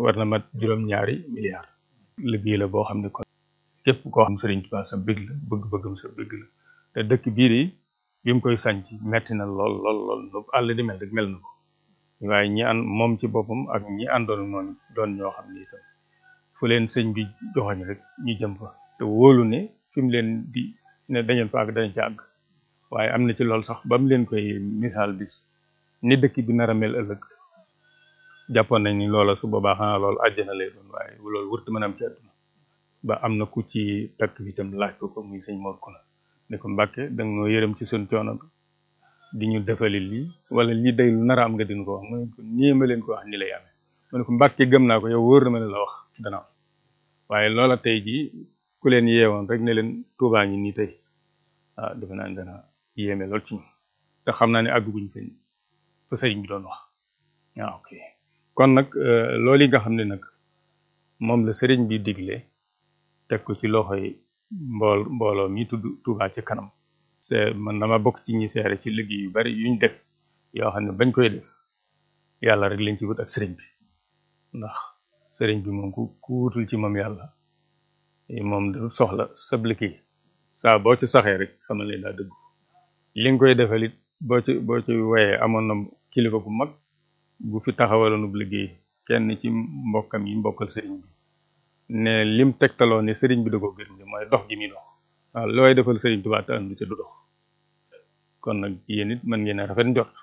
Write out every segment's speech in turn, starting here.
war na mat juróom-ñaari milliards liggéey la boo xam ne kon képp koo xam Sëriñ Tuubaa sa bëgg la bëgg-bëggam sa bëgg la te dëkk biir yi bi mu koy sanc metti na lool lool lool lu àll di mel rek mel na ko waaye ñi ànd moom ci boppam ak ñi àndoon noonu doon ñoo xam ne itam fu leen sëñ bi joxoñ rek ñu jëm fa te wóolu ne fi mu leen di ne dañeen fa àgg dañ ci àgg waaye am na ci loolu sax ba mu leen koy misaal bis ni dëkk bi nar a mel ëllëg jàppoon nañ ni loola su boobaa xanaa loolu àjjana lay doon waaye loolu wërta mën a am ci àdduna ba am na ku ci takk bi itam laaj ko ko muy sëñ Mor Kuna ne ko Mbàkke da nga noo yërëm ci sun coono bi di ñu defali lii wala lii day lu nar a am nga dina ko wax mu ne ko nii ma leen ko wax ni lay amee mu ne ko Mbàkke gëm naa ko yow wóor na ma ne la wax dana am waaye loola tey jii ku leen yeewoon rek ne leen tuubaa ngi nii tey ah defe naa ne dana yéeme lool ci ñu te xam naa ne àgguguñ fa fa sëriñ bi doon wax waaw ok kon nag loolu yi nga xam ne nag moom la sëriñ bi digle teg ko ci loxoy mbool mbooloo mi tudd Touba ci kanam c'est man dama bokk ci ñi seere ci liggéey yu bari yuñ def yoo xam ne bañ koy def yàlla rek lañ ci wut ak sëriñ bi ndax sëriñ bi moom ku ku wutul ci moom yàlla moom du soxla sab liggéey saa boo ci saxee rek xamal ne daa dëgg li nga koy defal it boo ci boo ci woyee amoon na kilifa bu mag bu fi taxawaloon bu liggéey kenn ci mbokkam yi mbokkal sëriñ bi ne lim tegtaloo ne sëriñ bi da ko gërëm bi mooy dox gi muy dox waaw looy defal sëriñ Tuubaa te andu te du dox kon nag yéen it mën ngeen a rafet njort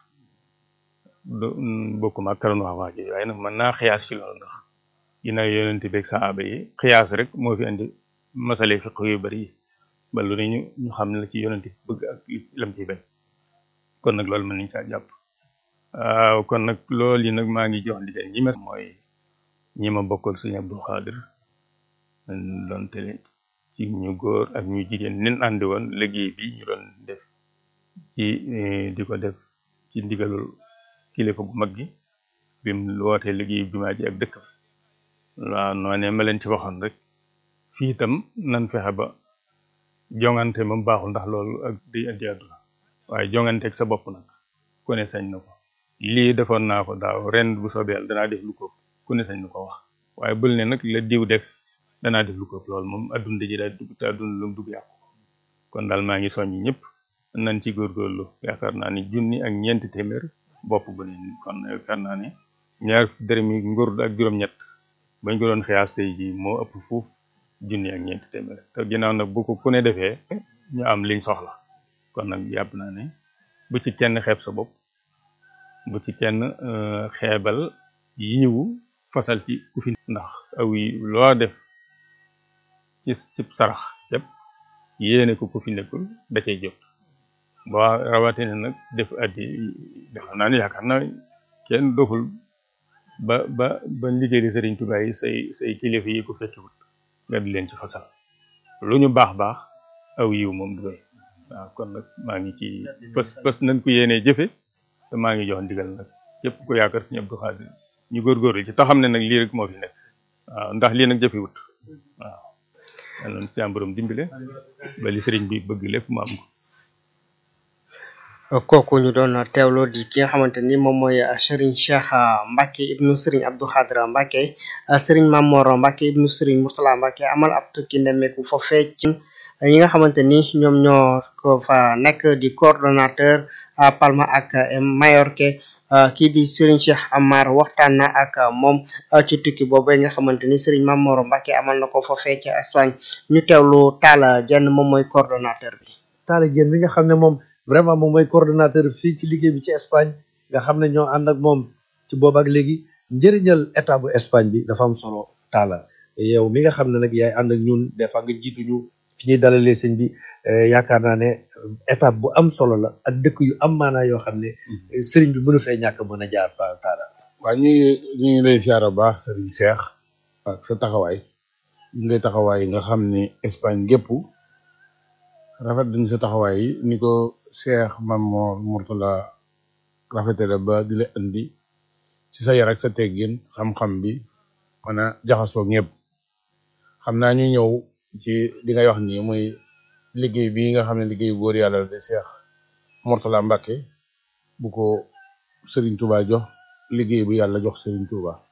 du bokkuma ak karoon wax waa ji waaye nag mën naa xiyaas ci loolu ndax ginnaaw yonente beeg saaba yi xiyaas rek moo fi indi masale fiq yu bari yi ba lu ne ñu ñu xam la ci yonente bëgg ak lam ciy bañ kon nag loolu mën nañ caa jàpp waaw kon nag loolu yi nag maa ngi jox ndigal ñi ma mooy ñi ma bokkal sëñ Abdul Xaadir doon tele ci ñu góor ak ñu jigéen nin àndi woon liggéey bi ñu doon def ci di ko def ci ndigalul kilifa bu mag gi bi mu wootee liggéey jumaa ji ak dëkk bi waaw noonee ma leen ci waxoon rek fii itam nan fexe ba jongante moom baaxul ndax loolu ak day indi àdduna waaye jongante ak sa bopp nag ku ne sañ na ko lii defoon naa ko daaw ren bu soobee yàlla danaa def lu ko ku ne sañ na ko wax waaye bul ne nag la diw def danaa def lu ko loolu moom adduna ji daal dugg te adduna lu mu dugg yàqu kon daal maa ngi soññi ñëpp nañ ci góorgóorlu yaakaar naa ni junni ak ñeenti téeméer bopp bu ne kon yaakaar naa ne ñaar dërëmi nguur ak juróom-ñett bañ ko doon xiyaas tey ji moo ëpp fuuf junni ak ñeenti téeméer te ginnaaw nag bu ko ku ne defee ñu am liñ soxla kon nag yàpp naa ne bu ci kenn xeeb sa bopp bu ci kenn xeebal yiwu fasal ci ku fi ndax aw yi loo def ci ci sarax yëpp yéene ko ku fi nekkul da cay jot boo rawatina nag def addi dafa naa ne yaakaar naa kenn doful ba ba ba liggéey di Sëriñ Tuubaa yi say say kilifa yi ko fekkiwut nga di leen ci fasal lu ñu baax baax aw yiw moom du doy waaw kon nag maa ngi ci fës fës nañ ko yéenee jëfe te maa ngi jox ndigal nag yëpp ko yaakaar Sëriñ Abdou Khadre ñu góorgóorlu ci te xam ne nag lii rek moo fi nekk waaw ndax lii nag jëfewut waaw yal na ci am borom dimbale ba li sëriñ bi bëgg lépp mu am ko kooku ñu doon teewloo di ki nga xamante ni moom mooy Serigne Cheikh Mbacke ibnu Serigne Abdou Khadre Mbacke Serigne Mamor Mbacke ibnu Serigne Mourtala Mbacke amal ab tukki nemmeeku foofee ci ñi nga xamante ni ñoom ñoo ko fa nekk di coordonnateur Palma ak Majorque kii di Serigne Cheikh Amar waxtaan na ak moom ci tukki boobu nga xamante ni Serigne Mamor Mbacke amal na ko foofee ci Espagne ñu teewlu Talla Dieng moom mooy coordonnateur bi. Talla Dieng bi nga xam ne moom. vraiment moom mooy coordonnateur fii ci liggéey bi ci Espagne nga xam ne ñoo ànd ak moom ci boobu ak léegi njëriñal état bu Espagne bi dafa am solo taala yow mi nga xam ne nag yaay ànd ak ñun des fois nga jiitu ñu fi ñuy dalalee sëñ bi yaakaar naa ne étape bu am solo la ak dëkk yu am maanaa yoo xam ne sëriñ bi mënu fee ñàkk mën a jaar pa taala waaw ñu ngi ñu ngi lay siyaar bu baax sëriñ Cheikh ak sa taxawaay ñu ngay taxawaay nga xam ne Espagne gépp rafet dañ sa taxawaay yi ni ko Cheikh Mamor Mourtala rafetale ba di la indi ci sa yar ak sa teggin xam-xam bi mën a jaxasoo ñëpp xam naa ñu ñëw ci li ngay wax nii muy liggéey bi nga xam ne liggéey góor yàlla la di Cheikh Mourtala Mbacke bu ko Serigne Touba jox liggéey bu yàlla jox Serigne Touba